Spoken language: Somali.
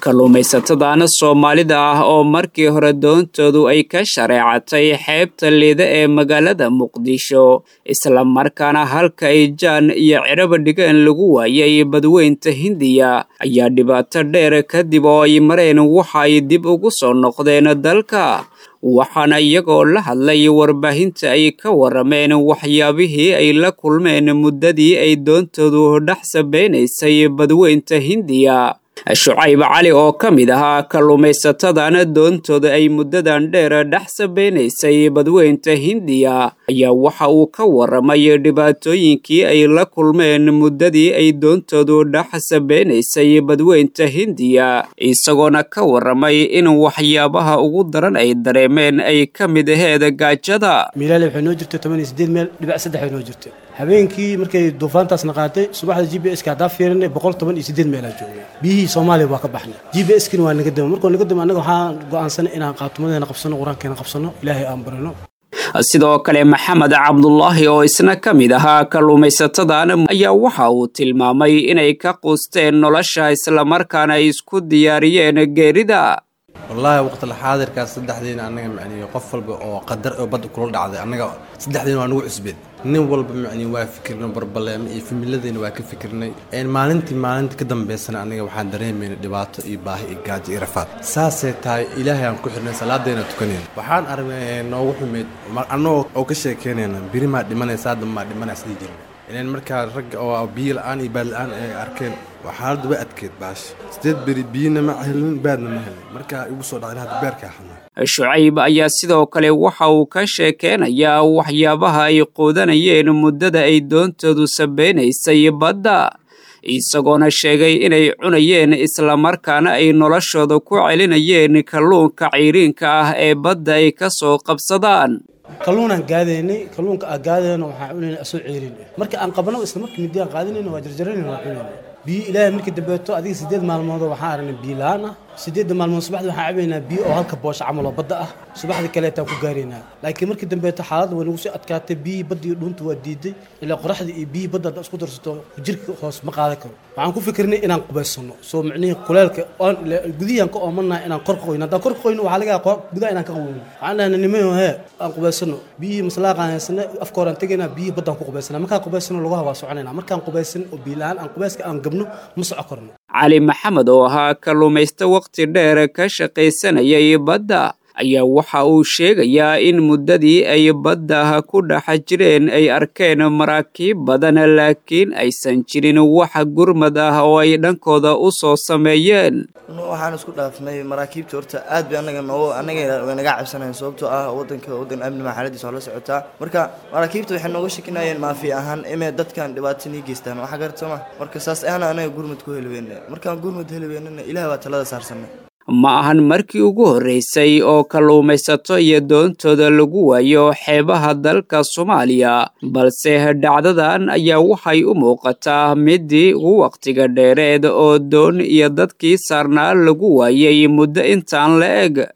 kalluumaysatadaana soomaalida ah oo markii hore doontoodu ay ka shareecatay xeebta liida ee magaalada muqdisho islamarkaana halka ay jaan iyo ciraba dhigeen lagu waayay badweynta hindiya ayaa dhibaato dheer kadib oo ay mareen waxa ay dib ugu soo noqdeen dalka waxaana iyagoo la hadlay warbaahinta ay ka warameen waxyaabihii ay la kulmeen muddadii ay doontoodu dhex sabeynaysay badweynta hindiya shucayb cali oo ka mid ahaa kalluumaysatadana doontooda ay muddadan dheer dhex sabeynaysay badweynta hindiya ayaa waxa uu ka waramay dhibaatooyinkii ay la kulmeen muddadii ay doontoodu dhex sabeynaysay badweynta hindiya isagoona ka waramay in waxyaabaha ugu daran ay dareemeen ay ka mid aheed gaajada miilaale waxay noo jirtay toban iyo sideed meel dhibac saddex ay noo jirtay habeenkii markay duufaantaasna qaatay subaxda g b s ka haddaa fiirinay boqol toban iyo sideed meelaa joogay biyihii soomaaliya waa ka baxnay g b s kina waa naga dama markoo naga dama annaga waxaan go'aansanay inaan qaatumadeena qabsano qur-aankeena qabsano ilaahay aan barino sidoo kale maxamed cabdulaahi oo isna ka mid ahaa kalluumaysatadan ayaa waxa uu tilmaamay inay ka quusteen nolosha islamarkaana ay isku diyaariyeen geerida wallaahi waqtila xaadirkaas saddexdiina annaga macnihi qof walba oo qadar oo badda kula dhacday annaga saddexdiina waa nagu cusbeed nin walba macnihi waa fikirnay barbaleemo iyo familadeyna waa ka fikirnay maalintii maalinta ka dambeysana annaga waxaan dareemayna dhibaato iyo baahi iyo gaajo iyo rafaad saasay tahay ilaahay aan ku xirnay salaadayna tukanayna waxaan aragnay noogu xumeyd annagoo oo ka sheekeynayna biri maa dhimanaysa hadda maa dhimanaya sidii jirin ilan markaa ragga oo biyo la-aan iyo baad la-aan ay arkeen waa xaaladdu way adkeed baasha sideed beri biyina ma helin baadna ma helin markaa igu soo dhacday hadda beerkaa xunaa shucayb ayaa sidoo kale waxa uu ka sheekeynayaa waxyaabaha ay quudanayeen muddada ay doontoodu sabeynaysay badda isagoona sheegay inay cunayeen islamarkaana ay noloshooda ku celinayeen kalluunka ciriinka ah ee badda ay ka soo qabsadaan kalluunaan gaadaynay kalluunka aan gaadayna waxaan cunayna asoo ceerin marka aan qabno isla markii midiyaan qaadanayna waa jarjaranayna waa cunayna biyo ilaahay markii dambeeto adiga sideed maalmood waxaan aragnay biyo la-aan ah sideedda maalmood subaxda waxaan cabaynaa biyo oo halka boosha camal oo badda ah subaxda kaleetaan ku gaaraynaa laakiin markii dambeeto xaaladda way nagu sii adkaatay biyihii badda iyo dhuunta waa diiday ilaa qoraxdii iyo biyihii badda hadda isku darsato jirka hoos ma qaadan karo waxaan ku fikirnay inaan qubaysano soo micnihii kuleelka gudihiaan ka oomanaha inaan kor ka qoyno haddaan kor ka qoyno waxaa laga yaaba gudaha inaan ka qaweyno waxaan dhahnay nimayo hee aan qubaysano biyihii maslaaqaan haysana afka horaan tegaynaa biyihii baddaan ku qubaysana markaan qubaysano lugaha waa soconayna markaan qubaysan oo biyo la-aan aan qubayska aan gabno ma soco karno cali maxamed oo ahaa kalluumaysta waqti dheer ka shaqaysanayay badda ayaa waxa uu sheegayaa in muddadii ay badda ku dhex jireen ay arkeen maraakiib badan laakiin aysan jirin wax gurmad ah oo ay dhankooda u soo sameeyeen waxaan isku dhaafnay maraakiibta horta aad bay anaga noo anaga way naga cabsanayen sababtoo ah wadanka wadan amni maa xaaladiisa waa la socotaa marka maraakiibta waxay nooga shakinayeen maafi ahaan inay dadkan dhibaato nii geystaan waxa garta ma marka saas ahna anaga gurmud ku heli weyne markaan gurmud heli weynana ilaah waa talada saarsanay ma ahan markii ugu horreysay oo kalluumaysato iyo doontooda lagu waayo xeebaha dalka soomaaliya balse dhacdadan ayaa waxay u muuqataa midii ugu wakhtiga dheereed oo doon iyo dadkii saarnaa lagu waayay muddo intaan la eg